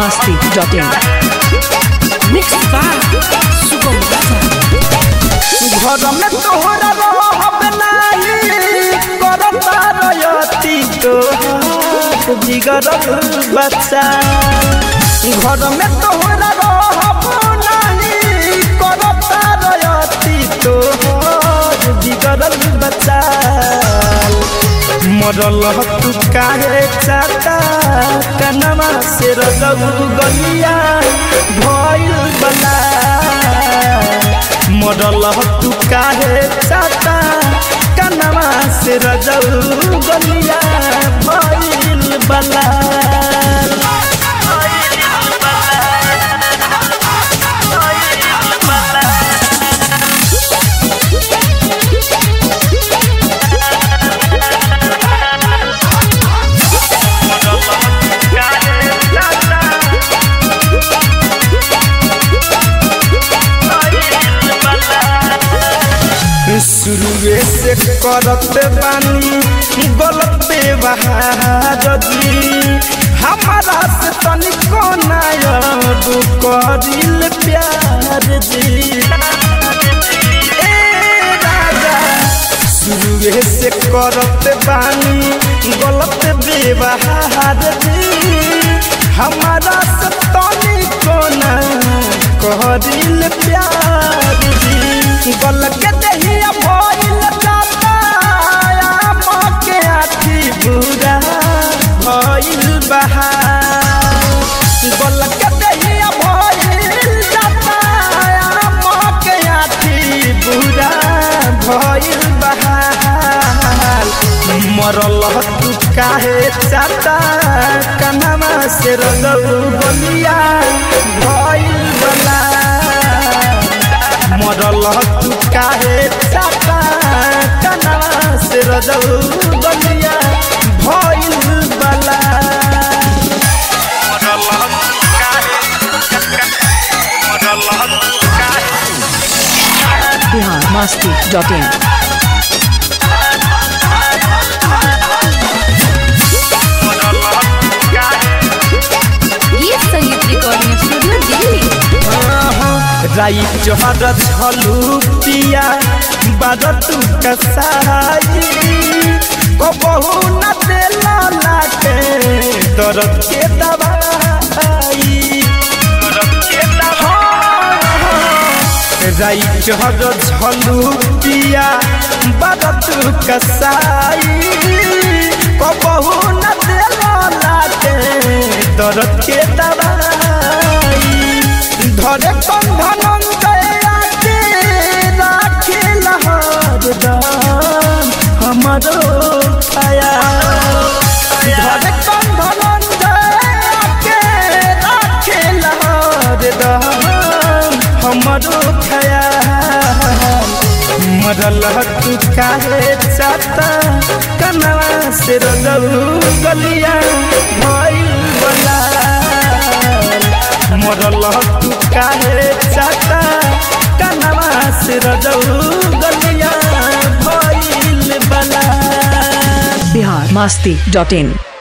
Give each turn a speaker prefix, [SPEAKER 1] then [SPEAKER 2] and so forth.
[SPEAKER 1] masti.in.
[SPEAKER 2] Mixed by Sugam Raja.
[SPEAKER 3] घर में तोहरा रहब नाही करता रयती तोहार जिगरल बच्चा घर में तोहरा रहब नाही करता रयती तोहार जिगरल बच्चा मरल तू काहे चाटा कनमा से रजब गलिया भइल बला मरल तू काहे चाटा कनमा से रजब गलिया भइल बला शुरुए से करत बानी गलत व्यवहार जी हमारा से तनिको नायब करिल प्यार जी ए राजा शुरुए से करत बानी गलत व्यवहार जी हमारा से तनिको ना करिल प्यार जी गल के दहिया भइल जाता आम के आखी बुरा भइल बहार गल के दहिया भइल जाता आम के आखी बुरा भइल बहार मरल तू काहे चाटा कनमा से रगौ बलिया भइल बला मरल तू काहे चाटा कनमा से रजौ बलिया भइल बला मरल तू काहे मरल तू काहे
[SPEAKER 1] Bihar masti.in.
[SPEAKER 2] ये संगीत रिकॉर्डिंग स्टूडियो दिल्ली
[SPEAKER 3] राई जोहर झलू पिया बारतू कसाई को बहु न देला लाके दर्द के दवाई दर्द के दवाई राई जोहर झलू पिया बारतू कसाई को बहु न देला लाके दर्द के दवाई धरे कंधन दयाके राखे लहर दान हमरो छाया धरे कंधन दयाके राखे लहर दान हमरो छाया मरल तू काहे चाता कनवा से रगऊ गलिया भइल बला मरल तू काहे चाटा कनवा से रजौ गलिया भइल बला
[SPEAKER 1] Bihar masti.in.